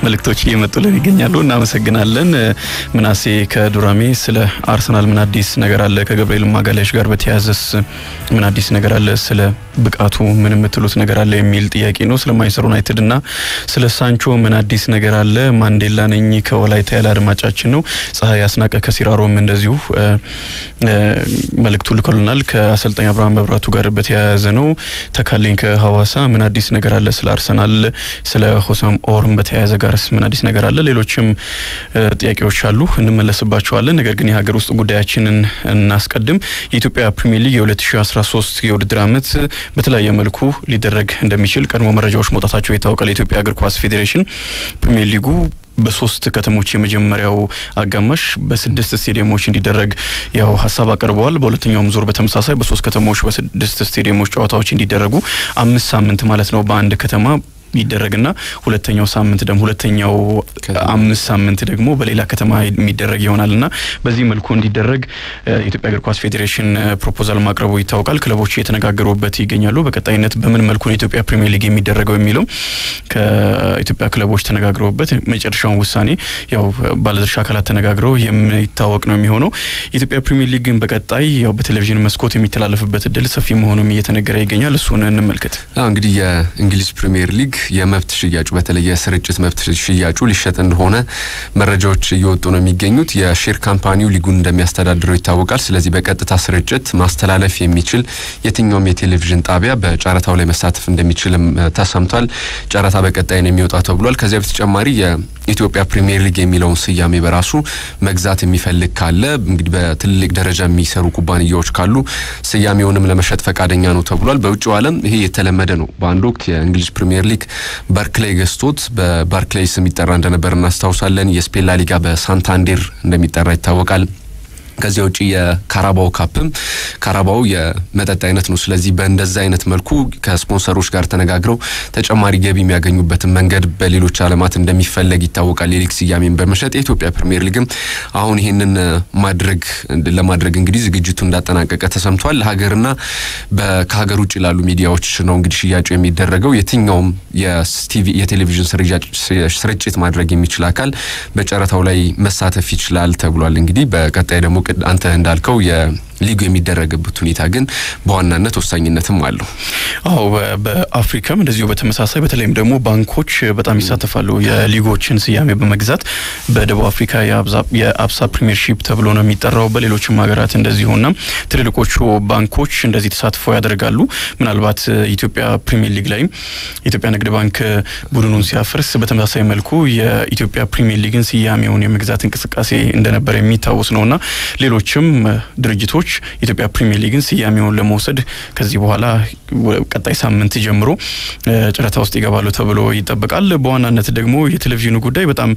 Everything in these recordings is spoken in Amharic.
መልእክቶች እየመጡልን ይገኛሉ። እናመሰግናለን። ምናሴ ከዱራሜ ስለ አርሰናል ምን አዲስ ነገር አለ? ከገብርኤል ማጋለሽ ጋር በተያያዘስ ምን አዲስ ነገር አለ? ስለ ብቃቱ ምን የምትሉት ነገር አለ የሚል ጥያቄ ነው። ስለ ማንቸስተር ዩናይትድ እና ስለ ሳንቾ ምን አዲስ ነገር አለ? ማንዴላ ነኝ ከወላይታ ያለ አድማጫችን ነው። ፀሐይ አስናቀ ከሲራሮም እንደዚሁ መልእክቱ ልኮልናል። ከአሰልጣኝ አብርሃም መብራቱ ጋር በተያያዘ ነው። ተካልኝ ከሀዋሳ ምን አዲስ ነገር አለ? ስለ አርሰናል ስለ ሆሳም ኦርም በተያያዘ ጋርስ ምን አዲስ ነገር አለ? ሌሎችም ጥያቄዎች አሉ፣ እንመለስባቸዋለን። ነገር ግን የሀገር ውስጥ ጉዳያችንን እናስቀድም። የኢትዮጵያ ፕሪሚየር ሊግ የ2013 የውድድር ዓመት በተለያየ መልኩ ሊደረግ እንደሚችል ቀድሞ መረጃዎች መውጣታቸው ይታወቃል። የኢትዮጵያ እግር ኳስ ፌዴሬሽን ፕሪሚየር ሊጉ በሶስት ከተሞች የመጀመሪያው አጋማሽ በስድስት ስቴዲየሞች እንዲደረግ ያው ሀሳብ አቅርበዋል። በሁለተኛውም ዙር በተመሳሳይ በሶስት ከተሞች በስድስት ስቴዲየሞች ጨዋታዎች እንዲደረጉ አምስት ሳምንት ማለት ነው በአንድ ከተማ ይደረግና ሁለተኛው ሳምንት ደግሞ ሁለተኛው አምስት ሳምንት ደግሞ በሌላ ከተማ የሚደረግ ይሆናልና በዚህ መልኩ እንዲደረግ የኢትዮጵያ እግር ኳስ ፌዴሬሽን ፕሮፖዛል ማቅረቡ ይታወቃል። ክለቦች እየተነጋገሩበት ይገኛሉ። በቀጣይነት በምን መልኩ ነው የኢትዮጵያ ፕሪሚየር ሊግ የሚደረገው የሚለው ከኢትዮጵያ ክለቦች ተነጋግረውበት መጨረሻውን ውሳኔ ያው ባለድርሻ አካላት ተነጋግረው የሚታወቅ ነው የሚሆነው። የኢትዮጵያ ፕሪሚየር ሊግ ግን በቀጣይ ያው በቴሌቪዥን መስኮት የሚተላለፍበት እድል ሰፊ መሆኑም እየተነገረ ይገኛል። እሱን እንመልከት። እንግዲህ የእንግሊዝ ፕሪሚየር ሊግ የመብት ሽያጩ በተለይ የስርጭት መብት ሽያጩ ሊሸጥ እንደሆነ መረጃዎች እየወጡ ነው የሚገኙት። የሼር ካምፓኒው ሊጉን እንደሚያስተዳድረው ይታወቃል። ስለዚህ በቀጥታ ስርጭት ማስተላለፍ የሚችል የትኛውም የቴሌቪዥን ጣቢያ በጨረታው ላይ መሳተፍ እንደሚችልም ተሰምቷል። ጨረታ በቀጣይ ነው የሚወጣ ተብሏል። ከዚያ በተጨማሪ የኢትዮጵያ ፕሪሚየር ሊግ የሚለውን ስያሜ በራሱ መግዛት የሚፈልግ ካለ እንግዲህ በትልልቅ ደረጃ የሚሰሩ ኩባንያዎች ካሉ ስያሜውንም ለመሸጥ ፈቃደኛ ነው ተብሏል። በውጭው ዓለም ይሄ የተለመደ ነው። በአንድ ወቅት የእንግሊዝ ፕሪሚየር ሊግ በርክሌይ ገዝቶት በባርክሌይ ስም ይጠራ እንደነበር እናስታውሳለን። የስፔን ላሊጋ በሳንታንዴር እንደሚጠራ ይታወቃል። ከዚያ ውጪ የካራባው ካፕም ካራባው የመጠጥ አይነት ነው። ስለዚህ በእንደዛ አይነት መልኩ ከስፖንሰሮች ጋር ተነጋግረው ተጨማሪ ገቢ የሚያገኙበትን መንገድ በሌሎች ዓለማት እንደሚፈለግ ይታወቃል። የሊግ ስያሜን በመሸጥ የኢትዮጵያ ፕሪሚየር ሊግም አሁን ይህንን ማድረግ ለማድረግ እንግዲህ ዝግጅቱ እንዳጠናቀቀ ተሰምቷል። ለሀገርና ከሀገር ውጭ ላሉ ሚዲያዎች ነው እንግዲህ ሽያጩ የሚደረገው። የትኛውም የቴሌቪዥን ስርጭት ማድረግ የሚችል አካል በጨረታው ላይ መሳተፍ ይችላል ተብሏል። እንግዲህ በቀጣይ ደግሞ አንተ እንዳልከው የሊጉ የሚደረግበት ሁኔታ ግን በዋናነት ወሳኝነትም አለው። አዎ በአፍሪካም እንደዚሁ በተመሳሳይ በተለይም ደግሞ ባንኮች በጣም ይሳተፋሉ የሊጎችን ስያሜ በመግዛት በደቡብ አፍሪካ የአብሳ ፕሪሚየርሺፕ ተብሎ ነው የሚጠራው። በሌሎችም ሀገራት እንደዚሁና ትልልቆቹ ባንኮች እንደዚህ ተሳትፎ ያደርጋሉ። ምናልባት ኢትዮጵያ ፕሪሚየር ሊግ ላይም የኢትዮጵያ ንግድ ባንክ ቡድኑን ሲያፈርስ በተመሳሳይ መልኩ የኢትዮጵያ ፕሪሚየር ሊግን ስያሜውን የመግዛት እንቅስቃሴ እንደነበር የሚታወስ ነውና ሌሎችም ድርጅቶች የኢትዮጵያ ፕሪሚየር ሊግን ስያሜውን ለመውሰድ ከዚህ በኋላ ቀጣይ ሳምንት ጀምሮ ጨረታ ውስጥ ይገባሉ ተብሎ ይጠበቃል። በዋናነት ደግሞ የቴሌቪዥኑ ጉዳይ በጣም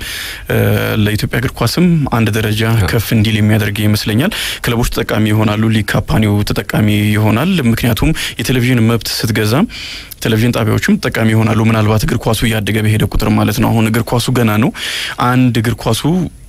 ለኢትዮጵያ እግር ኳስም አንድ ደረጃ ከፍ እንዲል የሚያደርግ ይመስለኛል። ክለቦች ተጠቃሚ ይሆናሉ፣ ሊግ ካምፓኒው ተጠቃሚ ይሆናል። ምክንያቱም የቴሌቪዥን መብት ስትገዛ ቴሌቪዥን ጣቢያዎችም ተጠቃሚ ይሆናሉ። ምናልባት እግር ኳሱ እያደገ በሄደ ቁጥር ማለት ነው። አሁን እግር ኳሱ ገና ነው። አንድ እግር ኳሱ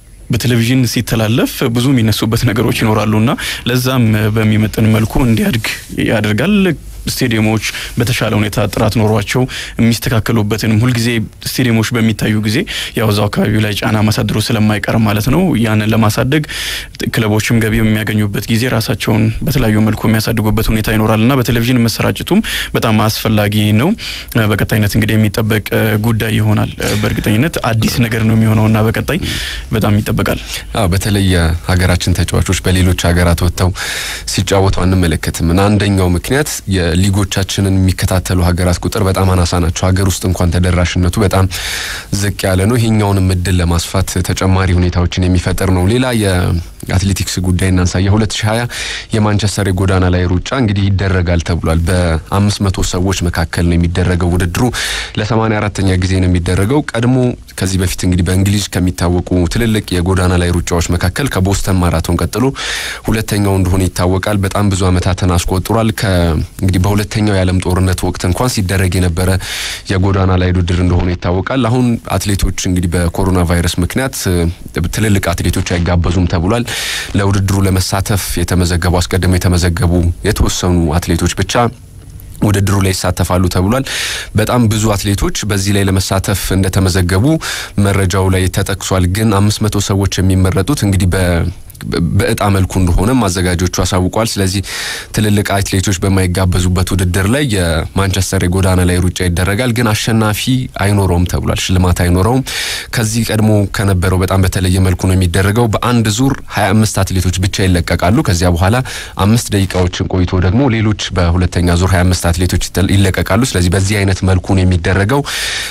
በቴሌቪዥን ሲተላለፍ ብዙ የሚነሱበት ነገሮች ይኖራሉና ለዛም በሚመጥን መልኩ እንዲያድግ ያደርጋል። ስቴዲየሞች በተሻለ ሁኔታ ጥራት ኖሯቸው የሚስተካከሉበትንም ሁልጊዜ ስቴዲየሞች በሚታዩ ጊዜ ያው እዛው አካባቢው ላይ ጫና ማሳደሩ ስለማይቀር ማለት ነው። ያንን ለማሳደግ ክለቦችም ገቢ የሚያገኙበት ጊዜ ራሳቸውን በተለያዩ መልኩ የሚያሳድጉበት ሁኔታ ይኖራልና በቴሌቪዥን መሰራጨቱም በጣም አስፈላጊ ነው። በቀጣይነት እንግዲህ የሚጠበቅ ጉዳይ ይሆናል። በእርግጠኝነት አዲስ ነገር ነው የሚሆነውና በቀጣይ በጣም ይጠበቃል። አዎ በተለይ የሀገራችን ተጫዋቾች በሌሎች ሀገራት ወጥተው ሲጫወቱ አንመለከትም እና አንደኛው ምክንያት ሊጎቻችንን የሚከታተሉ ሀገራት ቁጥር በጣም አናሳ ናቸው። ሀገር ውስጥ እንኳን ተደራሽነቱ በጣም ዝቅ ያለ ነው። ይሄኛውንም እድል ለማስፋት ተጨማሪ ሁኔታዎችን የሚፈጥር ነው። ሌላ የአትሌቲክስ ጉዳይ እናንሳ። የ2020 የማንቸስተር የጎዳና ላይ ሩጫ እንግዲህ ይደረጋል ተብሏል። በአምስት መቶ ሰዎች መካከል ነው የሚደረገው ውድድሩ ለ84ተኛ ጊዜ ነው የሚደረገው። ቀድሞ ከዚህ በፊት እንግዲህ በእንግሊዝ ከሚታወቁ ትልልቅ የጎዳና ላይ ሩጫዎች መካከል ከቦስተን ማራቶን ቀጥሎ ሁለተኛው እንደሆነ ይታወቃል። በጣም ብዙ ዓመታትን አስቆጥሯል። እንግዲህ በሁለተኛው የዓለም ጦርነት ወቅት እንኳን ሲደረግ የነበረ የጎዳና ላይ ውድድር እንደሆነ ይታወቃል። አሁን አትሌቶች እንግዲህ በኮሮና ቫይረስ ምክንያት ትልልቅ አትሌቶች አይጋበዙም ተብሏል። ለውድድሩ ለመሳተፍ የተመዘገቡ አስቀድመው የተመዘገቡ የተወሰኑ አትሌቶች ብቻ ውድድሩ ላይ ይሳተፋሉ ተብሏል። በጣም ብዙ አትሌቶች በዚህ ላይ ለመሳተፍ እንደተመዘገቡ መረጃው ላይ ተጠቅሷል። ግን አምስት መቶ ሰዎች የሚመረጡት እንግዲህ በ በእጣ መልኩ እንደሆነ አዘጋጆቹ አሳውቋል። ስለዚህ ትልልቅ አትሌቶች በማይጋበዙበት ውድድር ላይ የማንቸስተር የጎዳና ላይ ሩጫ ይደረጋል። ግን አሸናፊ አይኖረውም ተብሏል። ሽልማት አይኖረውም። ከዚህ ቀድሞ ከነበረው በጣም በተለየ መልኩ ነው የሚደረገው። በአንድ ዙር 25 አትሌቶች ብቻ ይለቀቃሉ። ከዚያ በኋላ አምስት ደቂቃዎችን ቆይቶ ደግሞ ሌሎች በሁለተኛ ዙር 25 አትሌቶች ይለቀቃሉ። ስለዚህ በዚህ አይነት መልኩ ነው የሚደረገው።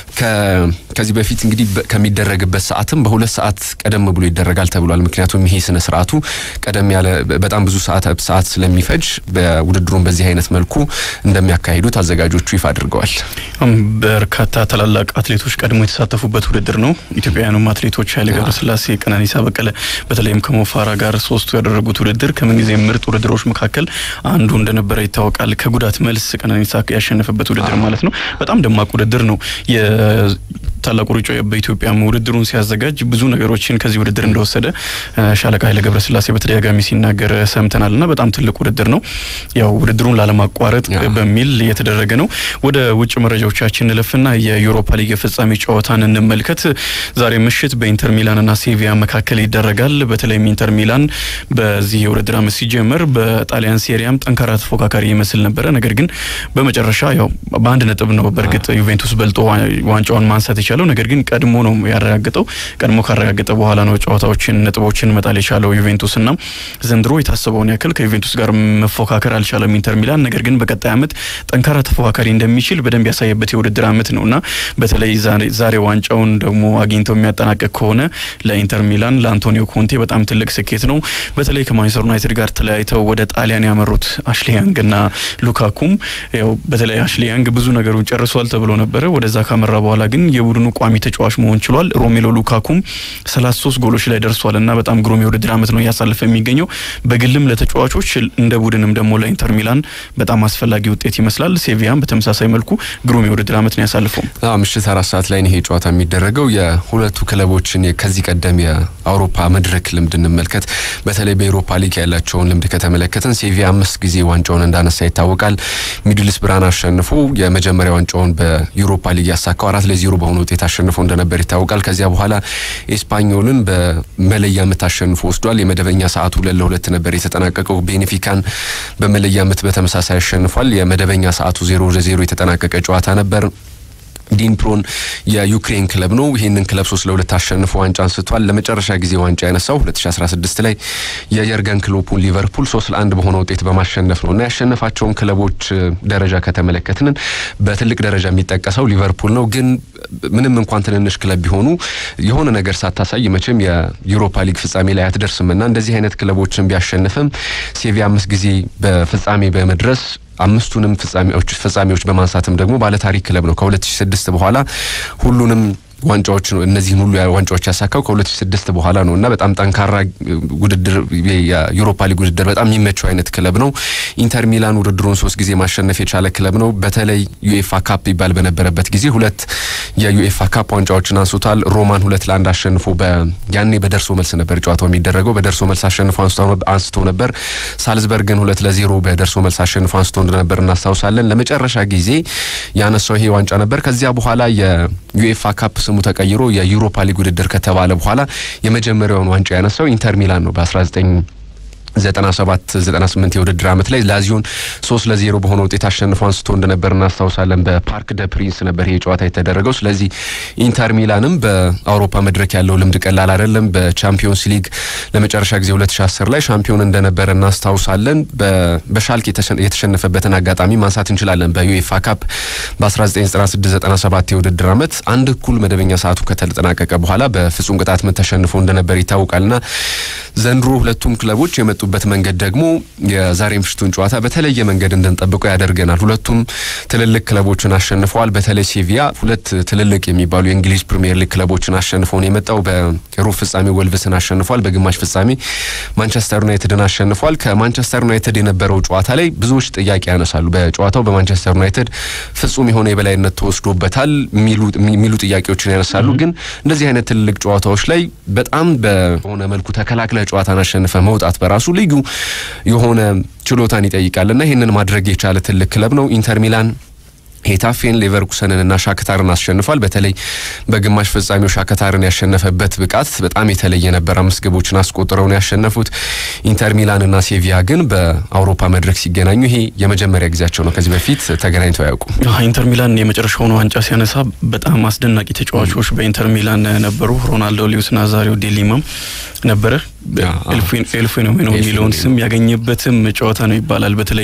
ከዚህ በፊት እንግዲህ ከሚደረግበት ሰዓትም በሁለት ሰዓት ቀደም ብሎ ይደረጋል ተብሏል። ምክንያቱም ይሄ ስነ ስርዓቱ ቀደም ያለ በጣም ብዙ ሰዓት ሰዓት ስለሚፈጅ በውድድሩን በዚህ አይነት መልኩ እንደሚያካሂዱት አዘጋጆቹ ይፋ አድርገዋል። በርካታ ታላላቅ አትሌቶች ቀድሞ የተሳተፉበት ውድድር ነው። ኢትዮጵያውያኑም አትሌቶች ኃይሌ ገብረስላሴ፣ ቀነኒሳ በቀለ በተለይም ከሞፋራ ጋር ሶስቱ ያደረጉት ውድድር ከምንጊዜ ምርጥ ውድድሮች መካከል አንዱ እንደነበረ ይታወቃል። ከጉዳት መልስ ቀነኒሳ ያሸነፈበት ውድድር ማለት ነው። በጣም ደማቅ ውድድር ነው። ታላቁ ሩጫ በኢትዮጵያ ውድድሩን ሲያዘጋጅ ብዙ ነገሮችን ከዚህ ውድድር እንደወሰደ ሻለቃ ኃይለ ገብረስላሴ በተደጋጋሚ ሲናገር ሰምተናል እና በጣም ትልቅ ውድድር ነው። ያው ውድድሩን ላለማቋረጥ በሚል የተደረገ ነው። ወደ ውጭ መረጃዎቻችን እንለፍና የዩሮፓ ሊግ የፍጻሜ ጨዋታን እንመልከት። ዛሬ ምሽት በኢንተር ሚላንና ሴቪያ መካከል ይደረጋል። በተለይም ኢንተር ሚላን በዚህ የውድድር ዓመት ሲጀመር በጣሊያን ሴሪያም ጠንካራ ተፎካካሪ ይመስል ነበረ። ነገር ግን በመጨረሻ ያው በአንድ ነጥብ ነው በእርግጥ ዩቬንቱስ በልጦ ዋንጫውን ማንሳት የቻለው ነገር ግን ቀድሞ ነው ያረጋገጠው። ቀድሞ ካረጋገጠ በኋላ ነው ጨዋታዎችን ነጥቦችን መጣል የቻለው ዩቬንቱስ እና ዘንድሮ የታሰበውን ያክል ከዩቬንቱስ ጋር መፎካከር አልቻለም ኢንተር ሚላን። ነገር ግን በቀጣይ ዓመት ጠንካራ ተፎካካሪ እንደሚችል በደንብ ያሳየበት የውድድር ዓመት ነው እና በተለይ ዛሬ ዋንጫውን ደግሞ አግኝተው የሚያጠናቀቅ ከሆነ ለኢንተር ሚላን ለአንቶኒዮ ኮንቴ በጣም ትልቅ ስኬት ነው። በተለይ ከማንቸስተር ዩናይትድ ጋር ተለያይተው ወደ ጣሊያን ያመሩት አሽሊ ያንግ እና ሉካኩም ያው በተለይ አሽሊ ያንግ ብዙ ነገሩን ጨርሷል ተብሎ ነበረ። ወደዛ ካመራ በኋላ ግን የቡድኑ ቋሚ ተጫዋች መሆን ችሏል። ሮሜሎ ሉካኩም 33 ጎሎች ላይ ደርሷል እና በጣም ግሩም የውድድር ዓመት ነው እያሳለፈ የሚገኘው በግልም ለተጫዋቾች እንደ ቡድንም ደግሞ ለኢንተር ሚላን በጣም አስፈላጊ ውጤት ይመስላል። ሴቪያም በተመሳሳይ መልኩ ግሩም የውድድር ዓመት ነው ያሳልፈው። ምሽት አራት ሰዓት ላይ ይሄ ጨዋታ የሚደረገው የሁለቱ ክለቦችን ከዚህ ቀደም የአውሮፓ መድረክ ልምድ እንመልከት። በተለይ በኤሮፓ ሊግ ያላቸውን ልምድ ከተመለከትን ሴቪያ አምስት ጊዜ ዋንጫውን እንዳነሳ ይታወቃል። ሚድልስ ብራን አሸንፎ የመጀመሪያ ዋንጫውን በዩሮፓ ሊግ ያሳካው አራት ለዜሮ በሆነ ውጤት አሸንፎ እንደነበር ይታወቃል። ከዚያ በኋላ ኤስፓኞልን በመለያ ምት አሸንፎ ወስዷል። የመደበኛ ሰዓቱ ሁለት ለሁለት ነበር የተጠናቀቀው። ቤኔፊካን በመለያ ምት በተመሳሳይ አሸንፏል። የመደበኛ ሰዓቱ ዜሮ ለዜሮ የተጠናቀቀ ጨዋታ ነበር። ዲንፕሮን የዩክሬን ክለብ ነው። ይህንን ክለብ ሶስት ለሁለት አሸንፎ ዋንጫ አንስቷል። ለመጨረሻ ጊዜ ዋንጫ ያነሳው 2016 ላይ የየርገን ክሎፑን ሊቨርፑል ሶስት ለአንድ በሆነ ውጤት በማሸነፍ ነው እና ያሸነፋቸውን ክለቦች ደረጃ ከተመለከትንን በትልቅ ደረጃ የሚጠቀሰው ሊቨርፑል ነው። ግን ምንም እንኳን ትንንሽ ክለብ ቢሆኑ የሆነ ነገር ሳታሳይ መቼም የዩሮፓ ሊግ ፍጻሜ ላይ አትደርስም እና እንደዚህ አይነት ክለቦችን ቢያሸንፍም ሴቪያ አምስት ጊዜ በፍጻሜ በመድረስ አምስቱንም ፍጻሜዎች ፍጻሜዎች በማንሳትም ደግሞ ባለታሪክ ክለብ ነው። ከ2006 በኋላ ሁሉንም ዋንጫዎች ነው እነዚህን ሁሉ ዋንጫዎች ያሳካው ከ2006 በኋላ ነው እና በጣም ጠንካራ ውድድር የዩሮፓ ሊግ ውድድር በጣም የሚመቸው አይነት ክለብ ነው። ኢንተር ሚላን ውድድሩን ሶስት ጊዜ ማሸነፍ የቻለ ክለብ ነው። በተለይ ዩኤፋ ካፕ ይባል በነበረበት ጊዜ ሁለት የዩኤፋ ካፕ ዋንጫዎችን አንስቷል። ሮማን ሁለት ለአንድ አሸንፎ ያኔ በደርሶ መልስ ነበር ጨዋታው የሚደረገው። በደርሶ መልስ አሸንፎ አንስቶ ነበር። ሳልዝበርግን ሁለት ለዜሮ በደርሶ መልስ አሸንፎ አንስቶ እንደነበር እናስታውሳለን። ለመጨረሻ ጊዜ ያነሳው ይሄ ዋንጫ ነበር። ከዚያ በኋላ የዩኤፋ ካፕ ስሙ ተቀይሮ የዩሮፓ ሊግ ውድድር ከተባለ በኋላ የመጀመሪያውን ዋንጫ ያነሳው ኢንተር ሚላን ነው በ19 97 98 የውድድር ዓመት ላይ ላዚዮን ሶስት ለዜሮ በሆነ ውጤት አሸንፎ አንስቶ እንደነበር እናስታውሳለን። በፓርክ ደ ፕሪንስ ነበር ይሄ ጨዋታ የተደረገው። ስለዚህ ኢንተር ሚላንም በአውሮፓ መድረክ ያለው ልምድ ቀላል አይደለም። በቻምፒዮንስ ሊግ ለመጨረሻ ጊዜ 2010 ላይ ሻምፒዮን እንደነበረ እናስታውሳለን። በሻልክ የተሸነፈበትን አጋጣሚ ማንሳት እንችላለን። በዩኤፋ ካፕ በ1996/97 የውድድር ዓመት አንድ እኩል መደበኛ ሰዓቱ ከተጠናቀቀ በኋላ በፍጹም ቅጣት ምት ተሸንፎ እንደነበር ይታወቃልና ዘንድሮ ሁለቱም ክለቦች የመጡበት መንገድ ደግሞ የዛሬ ምሽቱን ጨዋታ በተለየ መንገድ እንድንጠብቀው ያደርገናል። ሁለቱም ትልልቅ ክለቦችን አሸንፈዋል። በተለይ ሴቪያ ሁለት ትልልቅ የሚባሉ የእንግሊዝ ፕሪሚየር ሊግ ክለቦችን አሸንፎ ነው የመጣው። በሩብ ፍጻሜ ወልቭስን አሸንፏል። በግማሽ ፍጻሜ ማንቸስተር ዩናይትድን አሸንፏል። ከማንቸስተር ዩናይትድ የነበረው ጨዋታ ላይ ብዙዎች ጥያቄ ያነሳሉ። በጨዋታው በማንቸስተር ዩናይትድ ፍጹም የሆነ የበላይነት ተወስዶበታል የሚሉ ጥያቄዎችን ያነሳሉ። ግን እንደዚህ አይነት ትልልቅ ጨዋታዎች ላይ በጣም በሆነ መልኩ ተከላክለ ጨዋታን አሸንፈ መውጣት በራሱ ልዩ የሆነ ችሎታን ይጠይቃልና ይህንን ማድረግ የቻለ ትልቅ ክለብ ነው ኢንተር ሚላን ሄታፌን ሌቨርኩሰንን እና ሻክታርን አሸንፏል። በተለይ በግማሽ ፍጻሜው ሻክታርን ያሸነፈበት ብቃት በጣም የተለየ ነበር። አምስት ግቦችን አስቆጥረው ነው ያሸነፉት። ኢንተር ሚላን እና ሴቪያ ግን በአውሮፓ መድረክ ሲገናኙ ይሄ የመጀመሪያ ጊዜያቸው ነው። ከዚህ በፊት ተገናኝተው አያውቁም። ኢንተር ሚላን የመጨረሻውን ዋንጫ ሲያነሳ በጣም አስደናቂ ተጫዋቾች በኢንተር ሚላን ነበሩ። ሮናልዶ፣ ሉዊስ ናዛሪዮ ዴሊማም ነበረ። ኤልፌኖሜኖ የሚለውን ስም ያገኘበትም ጨዋታ ነው ይባላል። በተለይ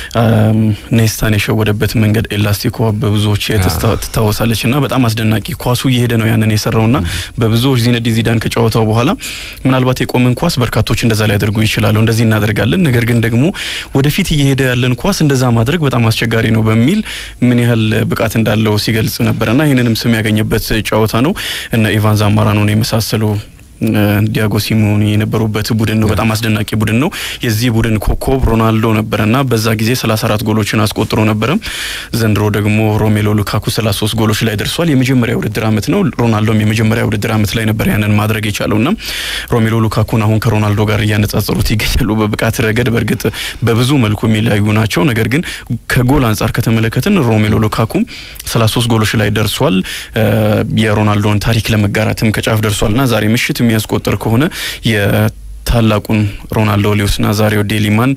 ኔስታን የሸወደበት መንገድ ኤላስቲኮ በብዙዎች ትታወሳለች እና በጣም አስደናቂ ኳሱ እየሄደ ነው ያንን የሰራውና በብዙዎች ዚነዲን ዚዳን ከጨዋታው በኋላ ምናልባት የቆመን ኳስ በርካቶች እንደዛ ሊያደርጉ ይችላሉ፣ እንደዚህ እናደርጋለን፣ ነገር ግን ደግሞ ወደፊት እየሄደ ያለን ኳስ እንደዛ ማድረግ በጣም አስቸጋሪ ነው በሚል ምን ያህል ብቃት እንዳለው ሲገልጽ ነበረና ይህንንም ስም ያገኘበት ጨዋታ ነው። እነ ኢቫን ዛማራኖን የመሳሰሉ ዲያጎ ሲሞኒ የነበሩበት ቡድን ነው። በጣም አስደናቂ ቡድን ነው። የዚህ ቡድን ኮከብ ሮናልዶ ነበረና በዛ ጊዜ 34 ጎሎችን አስቆጥሮ ነበረ። ዘንድሮ ደግሞ ሮሜሎ ሉካኩ 33 ጎሎች ላይ ደርሷል። የመጀመሪያ ውድድር ዓመት ነው። ሮናልዶም የመጀመሪያ ውድድር ዓመት ላይ ነበር ያንን ማድረግ የቻለውና ሮሜሎ ሉካኩን አሁን ከሮናልዶ ጋር እያነጻጸሩት ይገኛሉ። በብቃት ረገድ በእርግጥ በብዙ መልኩ የሚለያዩ ናቸው። ነገር ግን ከጎል አንጻር ከተመለከትን ሮሜሎ ሉካኩ 33 ጎሎች ላይ ደርሷል። የሮናልዶን ታሪክ ለመጋራትም ከጫፍ ደርሷልና ዛሬ ምሽት የሚያስቆጥር ከሆነ የታላቁን ሮናልዶ ሉዊስ ናዛሪዮ ዴሊማን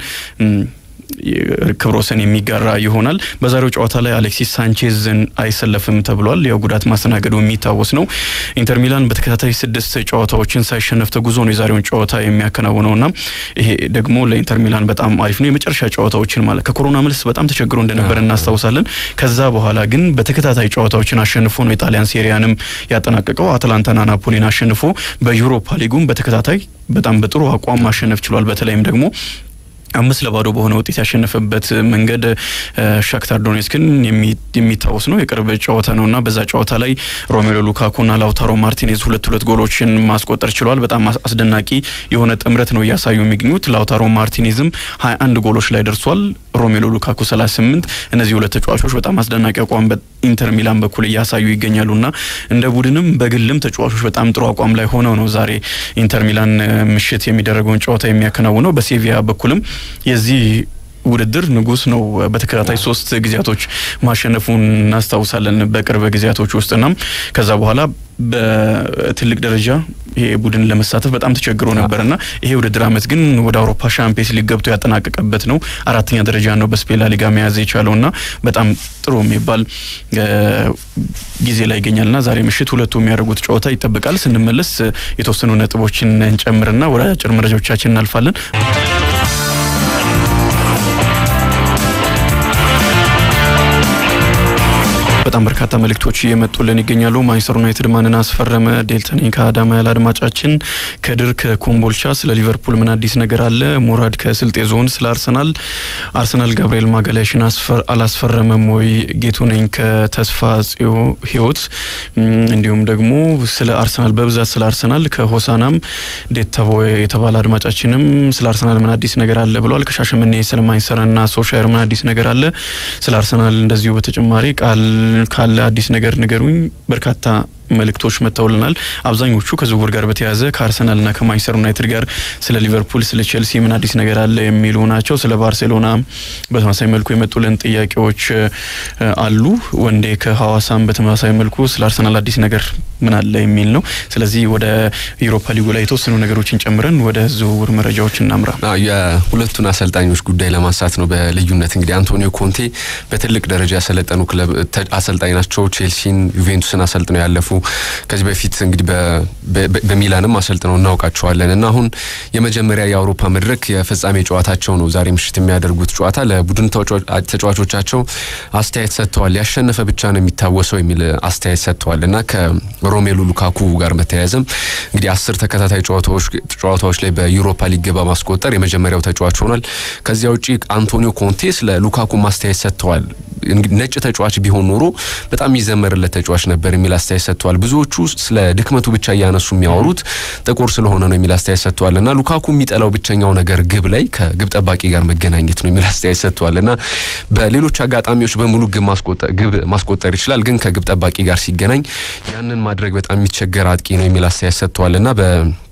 ክብረ ወሰን የሚጋራ ይሆናል። በዛሬው ጨዋታ ላይ አሌክሲስ ሳንቼዝን አይሰለፍም ተብሏል። ያው ጉዳት ማስተናገዱ የሚታወስ ነው። ኢንተር ሚላን በተከታታይ ስድስት ጨዋታዎችን ሳይሸነፍ ተጉዞ ነው የዛሬውን ጨዋታ የሚያከናውነውና ይሄ ደግሞ ለኢንተር ሚላን በጣም አሪፍ ነው። የመጨረሻ ጨዋታዎችን ማለት ከኮሮና መልስ በጣም ተቸግሮ እንደነበረ እናስታውሳለን። ከዛ በኋላ ግን በተከታታይ ጨዋታዎችን አሸንፎ ነው የጣሊያን ሴሪያንም ያጠናቀቀው። አትላንታና ናፖሊን አሸንፎ በዩሮፓ ሊጉም በተከታታይ በጣም በጥሩ አቋም ማሸነፍ ችሏል። በተለይም ደግሞ አምስት ለባዶ በሆነ ውጤት ያሸነፈበት መንገድ ሻክታር ዶኔስክን የሚታወስ ነው። የቅርብ ጨዋታ ነው እና በዛ ጨዋታ ላይ ሮሜሎ ሉካኩና ላውታሮ ማርቲኔዝ ሁለት ሁለት ጎሎችን ማስቆጠር ችሏል። በጣም አስደናቂ የሆነ ጥምረት ነው እያሳዩ የሚገኙት። ላውታሮ ማርቲኔዝም ሀያ አንድ ጎሎች ላይ ደርሷል። ሮሜሎ ሉካኩ ሰላሳ ስምንት እነዚህ ሁለት ተጫዋቾች በጣም አስደናቂ አቋም በኢንተር ሚላን በኩል እያሳዩ ይገኛሉና እንደ ቡድንም በግልም ተጫዋቾች በጣም ጥሩ አቋም ላይ ሆነው ነው ዛሬ ኢንተር ሚላን ምሽት የሚደረገውን ጨዋታ የሚያከናውነው። በሴቪያ በኩልም የዚህ ውድድር ንጉስ ነው። በተከታታይ ሶስት ጊዜያቶች ማሸነፉን እናስታውሳለን በቅርብ ጊዜያቶች ውስጥና ከዛ በኋላ በትልቅ ደረጃ ይሄ ቡድን ለመሳተፍ በጣም ተቸግሮ ነበርና ይሄ ውድድር አመት ግን ወደ አውሮፓ ሻምፒየንስ ሊግ ገብቶ ያጠናቀቀበት ነው። አራተኛ ደረጃ ነው በስፔን ላ ሊጋ መያዝ የቻለውና በጣም ጥሩ የሚባል ጊዜ ላይ ይገኛልና ዛሬ ምሽት ሁለቱ የሚያደርጉት ጨዋታ ይጠበቃል። ስንመለስ የተወሰኑ ነጥቦችን እንጨምርና ወደ አጭር መረጃዎቻችን እናልፋለን። በጣም በርካታ መልእክቶች እየመጡልን ይገኛሉ። ማንቸስተር ዩናይትድ ማንን አስፈረመ? ዴልተኔ ከአዳማ ያለ አድማጫችን፣ ከድር ከኮምቦልቻ ስለ ሊቨርፑል ምን አዲስ ነገር አለ? ሙራድ ከስልጤ ዞን ስለ አርሰናል አርሰናል ጋብርኤል ማጋላሽን አላስፈረመም ወይ? ጌቱ ነኝ ከተስፋ ጽዮ ህይወት እንዲሁም ደግሞ ስለ አርሰናል በብዛት ስለ አርሰናል ከሆሳናም ዴተቦ የተባለ አድማጫችንም ስለ አርሰናል ምን አዲስ ነገር አለ ብሏል። ከሻሸመኔ ስለ ማንቸስተርና ሶሻየር ምን አዲስ ነገር አለ? ስለ አርሰናል እንደዚሁ በተጨማሪ ቃል ካለ አዲስ ነገር ንገሩኝ። በርካታ መልእክቶች መጥተውልናል። አብዛኞቹ ከዝውውር ጋር በተያያዘ ከአርሰናልና ከማንቸስተር ዩናይትድ ጋር ስለ ሊቨርፑል፣ ስለ ቼልሲ ምን አዲስ ነገር አለ የሚሉ ናቸው። ስለ ባርሴሎና በተመሳሳይ መልኩ የመጡልን ጥያቄዎች አሉ። ወንዴ ከሐዋሳም በተመሳሳይ መልኩ ስለ አርሰናል አዲስ ነገር ምን አለ የሚል ነው። ስለዚህ ወደ ዩሮፓ ሊጉ ላይ የተወሰኑ ነገሮችን ጨምረን ወደ ዝውውር መረጃዎች እናምራ። የሁለቱን አሰልጣኞች ጉዳይ ለማንሳት ነው በልዩነት እንግዲህ አንቶኒዮ ኮንቴ በትልቅ ደረጃ ያሰለጠኑ ክለብ አሰልጣኝ ናቸው። ቼልሲን፣ ዩቬንቱስን አሰልጥነው ያለፉ ከዚህ በፊት እንግዲህ በሚላንም አሰልጥነው እናውቃቸዋለን እና አሁን የመጀመሪያ የአውሮፓ መድረክ የፍጻሜ ጨዋታቸው ነው ዛሬ ምሽት የሚያደርጉት ጨዋታ። ለቡድን ተጫዋቾቻቸው አስተያየት ሰጥተዋል። ያሸነፈ ብቻ ነው የሚታወሰው የሚል አስተያየት ሰጥተዋል እና ከሮሜሉ ሉካኩ ጋር በተያያዘም እንግዲህ አስር ተከታታይ ጨዋታዎች ላይ በዩሮፓ ሊግ በማስቆጠር የመጀመሪያው ተጫዋች ሆኗል። ከዚያ ውጪ አንቶኒዮ ኮንቴ ስለ ሉካኩ ማስተያየት ሰጥተዋል። ነጭ ተጫዋች ቢሆን ኖሮ በጣም የሚዘመርለት ተጫዋች ነበር የሚል አስተያየት ሰጥተዋል። ብዙዎቹ ስለ ድክመቱ ብቻ እያነሱ የሚያወሩት ጥቁር ስለሆነ ነው የሚል አስተያየት ሰጥተዋል እና ሉካኩ የሚጠላው ብቸኛው ነገር ግብ ላይ ከግብ ጠባቂ ጋር መገናኘት ነው የሚል አስተያየት ሰጥተዋል እና በሌሎች አጋጣሚዎች በሙሉ ግብ ማስቆጠር ይችላል፣ ግን ከግብ ጠባቂ ጋር ሲገናኝ ያንን ማድረግ በጣም የሚቸገር አጥቂ ነው የሚል አስተያየት ሰጥተዋል እና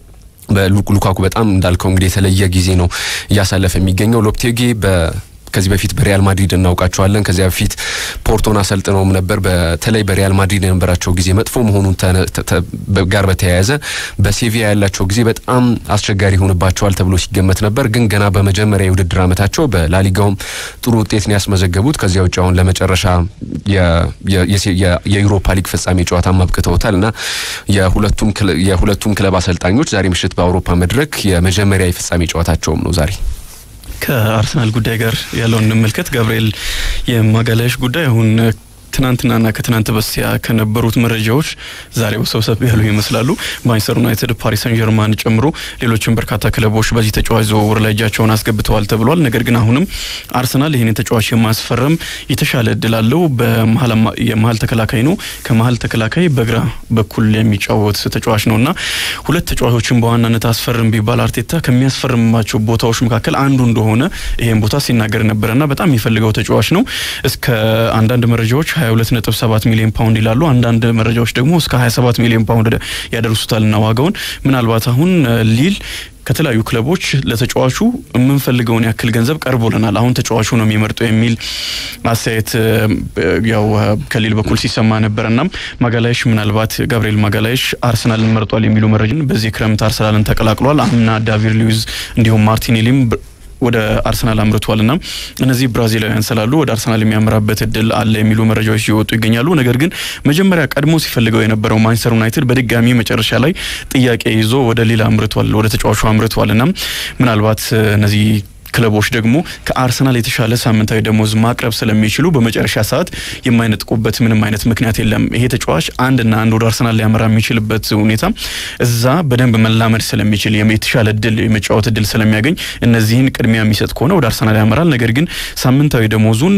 በሉካኩ በጣም እንዳልከው እንግዲህ የተለየ ጊዜ ነው እያሳለፈ የሚገኘው ሎፕቴጌ በ ከዚህ በፊት በሪያል ማድሪድ እናውቃቸዋለን። ከዚያ በፊት ፖርቶን አሰልጥነውም ነበር። በተለይ በሪያል ማድሪድ የነበራቸው ጊዜ መጥፎ መሆኑን ጋር በተያያዘ በሴቪያ ያላቸው ጊዜ በጣም አስቸጋሪ ይሆንባቸዋል ተብሎ ሲገመት ነበር። ግን ገና በመጀመሪያ የውድድር ዓመታቸው በላሊጋውም ጥሩ ውጤት ነው ያስመዘገቡት። ከዚያ ውጭ አሁን ለመጨረሻ የዩሮፓ ሊግ ፍጻሜ ጨዋታ አብቅተውታል እና የሁለቱም ክለብ አሰልጣኞች ዛሬ ምሽት በአውሮፓ መድረክ የመጀመሪያ የፍጻሜ ጨዋታቸውም ነው ዛሬ። ከአርሰናል ጉዳይ ጋር ያለውን እንመልከት። ጋብርኤል የማጋላሽ ጉዳይ አሁን ትናንትናና ከትናንት በስቲያ ከነበሩት መረጃዎች ዛሬ ውሰብሰብ ያሉ ይመስላሉ። ማንቸስተር ዩናይትድ፣ ፓሪስ ሰን ጀርማን ጨምሮ ሌሎችም በርካታ ክለቦች በዚህ ተጫዋች ዝውውር ላይ እጃቸውን አስገብተዋል ተብሏል። ነገር ግን አሁንም አርሰናል ይህንን ተጫዋች የማስፈረም የተሻለ እድል አለው። የመሀል ተከላካይ ነው። ከመሀል ተከላካይ በግራ በኩል የሚጫወት ተጫዋች ነው እና ሁለት ተጫዋቾችን በዋናነት አስፈርም ቢባል አርቴታ ከሚያስፈርማቸው ቦታዎች መካከል አንዱ እንደሆነ ይህን ቦታ ሲናገር ነበረና በጣም የሚፈልገው ተጫዋች ነው። እስከ አንዳንድ መረጃዎች 22.7 ሚሊዮን ፓውንድ ይላሉ። አንዳንድ መረጃዎች ደግሞ እስከ 27 ሚሊዮን ፓውንድ ያደርሱታልና ዋጋውን ምናልባት አሁን ሊል ከተለያዩ ክለቦች ለተጫዋቹ የምንፈልገውን ያክል ገንዘብ ቀርቦልናል፣ አሁን ተጫዋቹ ነው የሚመርጠው የሚል አስተያየት ያው ከሊል በኩል ሲሰማ ነበር። እናም ማጋላይሽ ምናልባት ጋብርኤል ማጋላይሽ አርሰናልን መርጧል የሚሉ መረጃን በዚህ ክረምት አርሰናልን ተቀላቅሏል። አምና ዳቪድ ሉዊዝ እንዲሁም ማርቲኔሊም ወደ አርሰናል አምርቷል ና እነዚህ ብራዚላውያን ስላሉ ወደ አርሰናል የሚያምራበት እድል አለ የሚሉ መረጃዎች ሲወጡ ይገኛሉ። ነገር ግን መጀመሪያ ቀድሞ ሲፈልገው የነበረው ማንቸስተር ዩናይትድ በድጋሚ መጨረሻ ላይ ጥያቄ ይዞ ወደ ሌላ አምርቷል፣ ወደ ተጫዋቹ አምርቷል ና ምናልባት እነዚህ ክለቦች ደግሞ ከአርሰናል የተሻለ ሳምንታዊ ደሞዝ ማቅረብ ስለሚችሉ በመጨረሻ ሰዓት የማይነጥቁበት ምንም አይነት ምክንያት የለም። ይሄ ተጫዋች አንድና አንድ ወደ አርሰናል ሊያመራ የሚችልበት ሁኔታ እዛ በደንብ መላመድ ስለሚችል የተሻለ እድል የመጫወት እድል ስለሚያገኝ እነዚህን ቅድሚያ የሚሰጥ ከሆነ ወደ አርሰናል ያመራል። ነገር ግን ሳምንታዊ ደሞዙን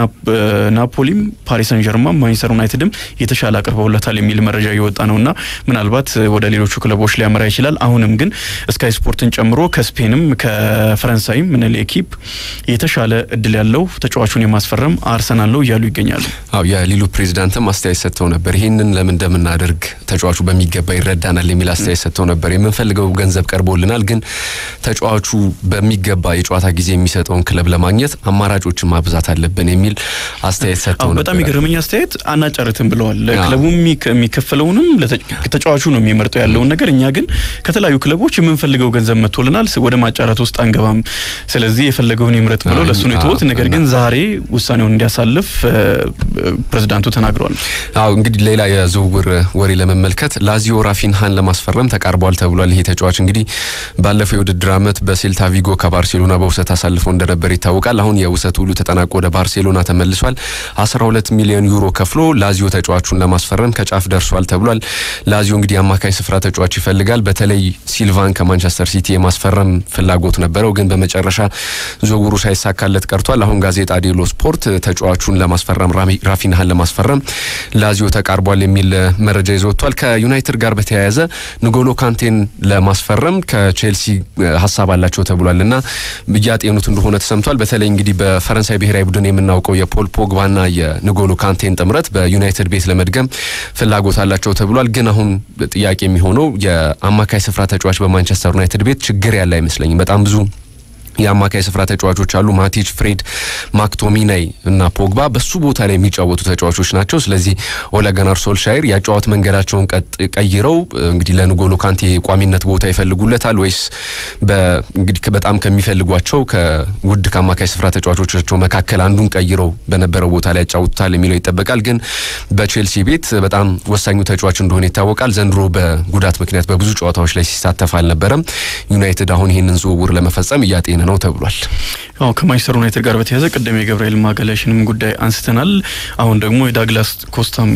ናፖሊም፣ ፓሪስ ሰን ጀርማ፣ ማንቸስተር ዩናይትድም የተሻለ አቅርበውለታል የሚል መረጃ እየወጣ ነውና ምናልባት ወደ ሌሎቹ ክለቦች ሊያመራ ይችላል። አሁንም ግን ስካይ ስፖርትን ጨምሮ ከስፔንም ከፈረንሳይም ምን ሌኪፕ የተሻለ እድል ያለው ተጫዋቹን የማስፈረም አርሰናል ነው እያሉ ይገኛሉ። አዎ የሊሉ ፕሬዚዳንትም አስተያየት ሰጥተው ነበር። ይህንን ለምን እንደምናደርግ ተጫዋቹ በሚገባ ይረዳናል የሚል አስተያየት ሰጥተው ነበር። የምንፈልገው ገንዘብ ቀርቦልናል፣ ግን ተጫዋቹ በሚገባ የጨዋታ ጊዜ የሚሰጠውን ክለብ ለማግኘት አማራጮችን ማብዛት አለብን የሚል አስተያየት ሰጥተው ነበር። በጣም የገረመኝ አስተያየት አናጨርትም ብለዋል። ክለቡ የሚከፈለውንም ተጫዋቹ ነው የሚመርጠው ያለውን ነገር፣ እኛ ግን ከተለያዩ ክለቦች የምንፈልገው ገንዘብ መጥቶልናል፣ ወደ ማጫረት ውስጥ አንገባም፣ ስለዚህ የፈለገውን ይምረጥ ብለው ለእሱ ነው የተወት። ነገር ግን ዛሬ ውሳኔውን እንዲያሳልፍ ፕሬዚዳንቱ ተናግረዋል። አዎ እንግዲህ ሌላ የዝውውር ወሬ ለመመልከት ላዚዮ ራፊንሃን ለማስፈረም ተቃርቧል ተብሏል። ይሄ ተጫዋች እንግዲህ ባለፈው የውድድር ዓመት በሴልታ ቪጎ ከባርሴሎና በውሰት አሳልፎ እንደነበር ይታወቃል። አሁን የውሰት ውሉ ተጠናቆ ወደ ባርሴሎና ተመልሷል። 12 ሚሊዮን ዩሮ ከፍሎ ላዚዮ ተጫዋቹን ለማስፈረም ከጫፍ ደርሷል ተብሏል። ላዚዮ እንግዲህ አማካይ ስፍራ ተጫዋች ይፈልጋል። በተለይ ሲልቫን ከማንቸስተር ሲቲ የማስፈረም ፍላጎት ነበረው፣ ግን በመጨረሻ ዝውውሩ ሳይሳካለት ቀርቷል። አሁን ጋዜጣ ዴሎ ስፖርት ተጫዋቹን ለማስፈረም ራፊንሃን ለማስፈረም ላዚዮ ተቃርቧል የሚል መረጃ ይዞ ወጥቷል። ከዩናይትድ ጋር በተያያዘ ንጎሎ ካንቴን ለማስፈረም ከቼልሲ ሀሳብ አላቸው ተብሏል እና እያጤኑት እንደሆነ ተሰምቷል። በተለይ እንግዲህ በፈረንሳይ ብሔራዊ ቡድን የምናውቀው የፖል ፖግባና የንጎሎ ካንቴን ጥምረት በዩናይትድ ቤት ለመድገም ፍላጎት አላቸው ተብሏል። ግን አሁን ጥያቄ የሚሆነው የአማካይ ስፍራ ተጫዋች በማንቸስተር ዩናይትድ ቤት ችግር ያለ አይመስለኝም። በጣም ብዙ የአማካይ ስፍራ ተጫዋቾች አሉ። ማቲች፣ ፍሬድ፣ ማክቶሚናይ እና ፖግባ በሱ ቦታ ላይ የሚጫወቱ ተጫዋቾች ናቸው። ስለዚህ ኦለ ጉናር ሶልሻየር ያጫወት መንገዳቸውን ቀይረው እንግዲህ ለንጎሎ ካንቴ ቋሚነት ቦታ ይፈልጉለታል ወይስ እንግዲህ በጣም ከሚፈልጓቸው ከውድ ከአማካይ ስፍራ ተጫዋቾቻቸው መካከል አንዱን ቀይረው በነበረው ቦታ ላይ ያጫውቱታል የሚለው ይጠበቃል። ግን በቼልሲ ቤት በጣም ወሳኙ ተጫዋች እንደሆነ ይታወቃል። ዘንድሮ በጉዳት ምክንያት በብዙ ጨዋታዎች ላይ ሲሳተፍ አልነበረም። ዩናይትድ አሁን ይህንን ዝውውር ለመፈጸም እያጤነ ነው ተብሏል። አዎ ከማንቸስተር ዩናይትድ ጋር በተያያዘ ቅድም የገብርኤል ማጋላሽንም ጉዳይ አንስተናል። አሁን ደግሞ የዳግላስ ኮስታም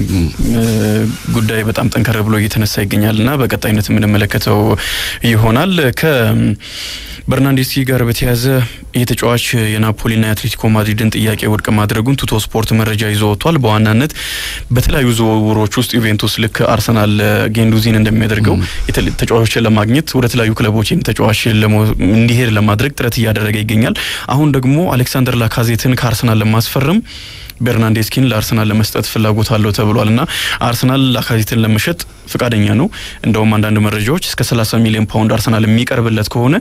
ጉዳይ በጣም ጠንከር ብሎ እየተነሳ ይገኛል እና በቀጣይነት የምንመለከተው ይሆናል። በርናንዴስኪ ጋር በተያያዘ ይህ ተጫዋች የናፖሊና የአትሌቲኮ ማድሪድን ጥያቄ ውድቅ ማድረጉን ቱቶ ስፖርት መረጃ ይዞ ወጥቷል። በዋናነት በተለያዩ ዝውውሮች ውስጥ ዩቬንቱስ ልክ አርሰናል ጌንዱዚን እንደሚያደርገው ተጫዋቾችን ለማግኘት ወደ ተለያዩ ክለቦች ተጫዋች እንዲሄድ ለማድረግ ጥረት እያደረገ ይገኛል። አሁን ደግሞ አሌክሳንደር ላካዜትን ከአርሰናል ለማስፈረም ቤርናንዴስኪን ለአርሰናል ለመስጠት ፍላጎት አለው ተብሏል እና አርሰናል ላካዜትን ለመሸጥ ፍቃደኛ ነው። እንደውም አንዳንድ መረጃዎች እስከ 30 ሚሊዮን ፓውንድ አርሰናል የሚቀርብለት ከሆነ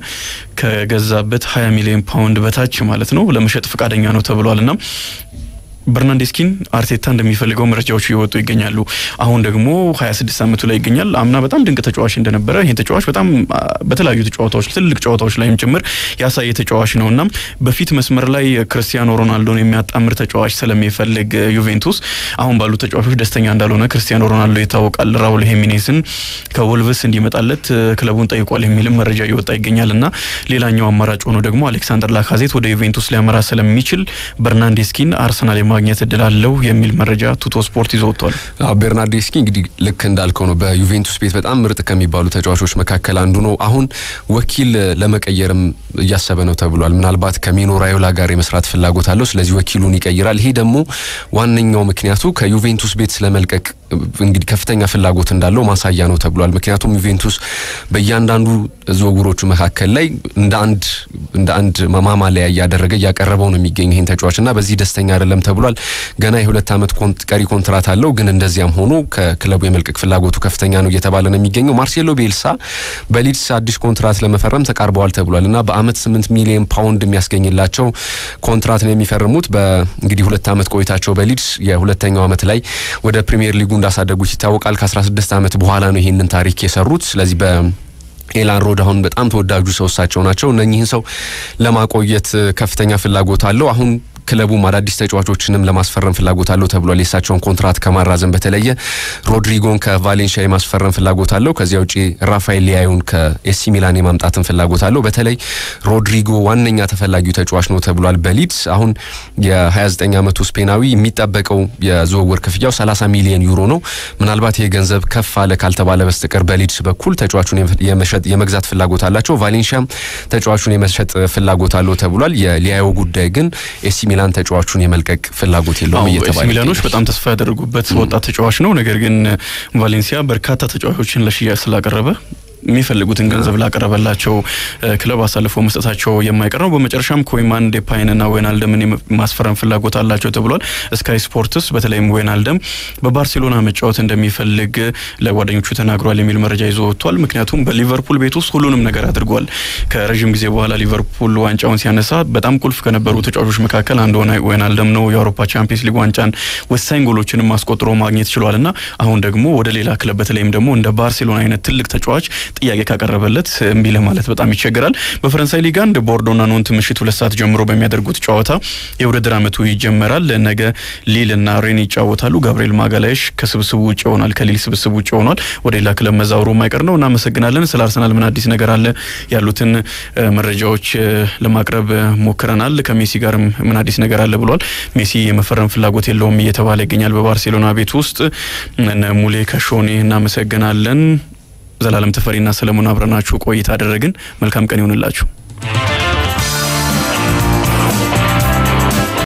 ከገዛበት 20 ሚሊዮን ፓውንድ በታች ማለት ነው ለመሸጥ ፍቃደኛ ነው ተብሏል እና በርናንዴስኪን አርቴታ እንደሚፈልገው መረጃዎቹ እየወጡ ይገኛሉ። አሁን ደግሞ 26 ዓመቱ ላይ ይገኛል። አምና በጣም ድንቅ ተጫዋች እንደነበረ ይህን ተጫዋች በጣም በተለያዩ ጨዋታዎች ትልቅ ጨዋታዎች ላይም ጭምር ያሳየ ተጫዋች ነው እና በፊት መስመር ላይ ክርስቲያኖ ሮናልዶን የሚያጣምር ተጫዋች ስለሚፈልግ ዩቬንቱስ አሁን ባሉ ተጫዋቾች ደስተኛ እንዳልሆነ ክርስቲያኖ ሮናልዶ ይታወቃል። ራውል ሄሚኔዝን ከወልቭስ እንዲመጣለት ክለቡን ጠይቋል የሚልም መረጃ እየወጣ ይገኛል እና ሌላኛው አማራጭ ሆኖ ደግሞ አሌክሳንደር ላካዜት ወደ ዩቬንቱስ ሊያመራ ስለሚችል በርናንዴስኪን አርሰናል ማግኘት እድል አለው የሚል መረጃ ቱቶ ስፖርት ይዞ ወጥቷል። ቤርናርዴስኪ እንግዲህ ልክ እንዳልከው ነው በዩቬንቱስ ቤት በጣም ምርጥ ከሚባሉ ተጫዋቾች መካከል አንዱ ነው። አሁን ወኪል ለመቀየርም እያሰበ ነው ተብሏል። ምናልባት ከሚኖ ራዮላ ጋር የመስራት ፍላጎት አለው። ስለዚህ ወኪሉን ይቀይራል። ይሄ ደግሞ ዋነኛው ምክንያቱ ከዩቬንቱስ ቤት ስለመልቀቅ እንግዲህ ከፍተኛ ፍላጎት እንዳለው ማሳያ ነው ተብሏል። ምክንያቱም ዩቬንቱስ በእያንዳንዱ ዝውውሮቹ መካከል ላይ እንደ አንድ እንደ አንድ ማማለያ እያደረገ እያቀረበው ነው የሚገኝ ይህን ተጫዋች እና በዚህ ደስተኛ አይደለም ተብሏል። ገና የሁለት ዓመት ቀሪ ኮንትራት አለው። ግን እንደዚያም ሆኖ ከክለቡ የመልቀቅ ፍላጎቱ ከፍተኛ ነው እየተባለ ነው የሚገኘው። ማርሴሎ ቤልሳ በሊድስ አዲስ ኮንትራት ለመፈረም ተቃርበዋል ተብሏል እና በአመት ስምንት ሚሊዮን ፓውንድ የሚያስገኝላቸው ኮንትራት ነው የሚፈርሙት። በእንግዲህ ሁለት ዓመት ቆይታቸው በሊድስ የሁለተኛው ዓመት ላይ ወደ ፕሪሚየር ሊጉ እንዳሳደጉት ይታወቃል። ከ16 ዓመት በኋላ ነው ይህንን ታሪክ የሰሩት። ስለዚህ በ ኤላን ሮድ አሁን በጣም ተወዳጁ ሰው እሳቸው ናቸው። እነኚህን ሰው ለማቆየት ከፍተኛ ፍላጎት አለው። አሁን ክለቡም አዳዲስ ተጫዋቾችንም ለማስፈረም ፍላጎት አለው ተብሏል። የእሳቸውን ኮንትራት ከማራዘም በተለየ ሮድሪጎን ከቫሌንሺያ የማስፈረም ፍላጎት አለው። ከዚያ ውጪ ራፋኤል ሊያዩን ከኤሲ ሚላን የማምጣትን ፍላጎት አለው። በተለይ ሮድሪጎ ዋነኛ ተፈላጊው ተጫዋች ነው ተብሏል በሊድስ አሁን የ29 ዓመቱ ስፔናዊ የሚጠበቀው የዝውውር ክፍያው 30 ሚሊዮን ዩሮ ነው። ምናልባት ይህ ገንዘብ ከፍ አለ ካልተባለ በስተቀር በሊድስ በኩል ተጫዋቹን የመሸጥ የመግዛት ፍላጎት አላቸው። ቫሌንሺያም ተጫዋቹን የመሸጥ ፍላጎት አለው ተብሏል። የሊያዮ ጉዳይ ግን ኤሲ ሚላን ተጫዋቹን የመልቀቅ ፍላጎት የለውም እየተባለ ሚላኖች በጣም ተስፋ ያደረጉበት ወጣት ተጫዋች ነው። ነገር ግን ቫሌንሲያ በርካታ ተጫዋቾችን ለሽያጭ ስላቀረበ የሚፈልጉትን ገንዘብ ላቀረበላቸው ክለብ አሳልፎ መስጠታቸው የማይቀር ነው። በመጨረሻም ኮይማን ዴፓይንና ዌናልደምን ማስፈረም ፍላጎት አላቸው ተብሏል። ስካይ ስፖርትስ በተለይም ዌናልደም በባርሴሎና መጫወት እንደሚፈልግ ለጓደኞቹ ተናግሯል የሚል መረጃ ይዞ ወጥቷል። ምክንያቱም በሊቨርፑል ቤት ውስጥ ሁሉንም ነገር አድርጓል። ከረዥም ጊዜ በኋላ ሊቨርፑል ዋንጫውን ሲያነሳ በጣም ቁልፍ ከነበሩ ተጫዋቾች መካከል አንዱ ዌናልደም ነው። የአውሮፓ ቻምፒየንስ ሊግ ዋንጫን ወሳኝ ጎሎችንም አስቆጥሮ ማግኘት ችሏል እና አሁን ደግሞ ወደ ሌላ ክለብ በተለይም ደግሞ እንደ ባርሴሎና አይነት ትልቅ ተጫዋች ጥያቄ ካቀረበለት እምቢ ለማለት በጣም ይቸግራል። በፈረንሳይ ሊግ አንድ ቦርዶና ኖንት ምሽት ሁለት ሰዓት ጀምሮ በሚያደርጉት ጨዋታ የውድድር ዓመቱ ይጀመራል። ነገ ሊል እና ሬን ይጫወታሉ። ጋብርኤል ማጋላይሽ ከስብስቡ ውጭ ይሆናል፣ ከሊል ስብስቡ ውጭ ሆኗል። ወደ ሌላ ክለብ መዛወሩ የማይቀር ነው። እናመሰግናለን። ስለ አርሰናል ምን አዲስ ነገር አለ ያሉትን መረጃዎች ለማቅረብ ሞክረናል። ከሜሲ ጋርም ምን አዲስ ነገር አለ ብሏል። ሜሲ የመፈረም ፍላጎት የለውም እየተባለ ይገኛል በባርሴሎና ቤት ውስጥ ሙሌ ከሾኔ እናመሰግናለን። ዘላለም ተፈሪና ሰለሞን አብረናችሁ ቆይታ አደረግን። መልካም ቀን ይሁንላችሁ።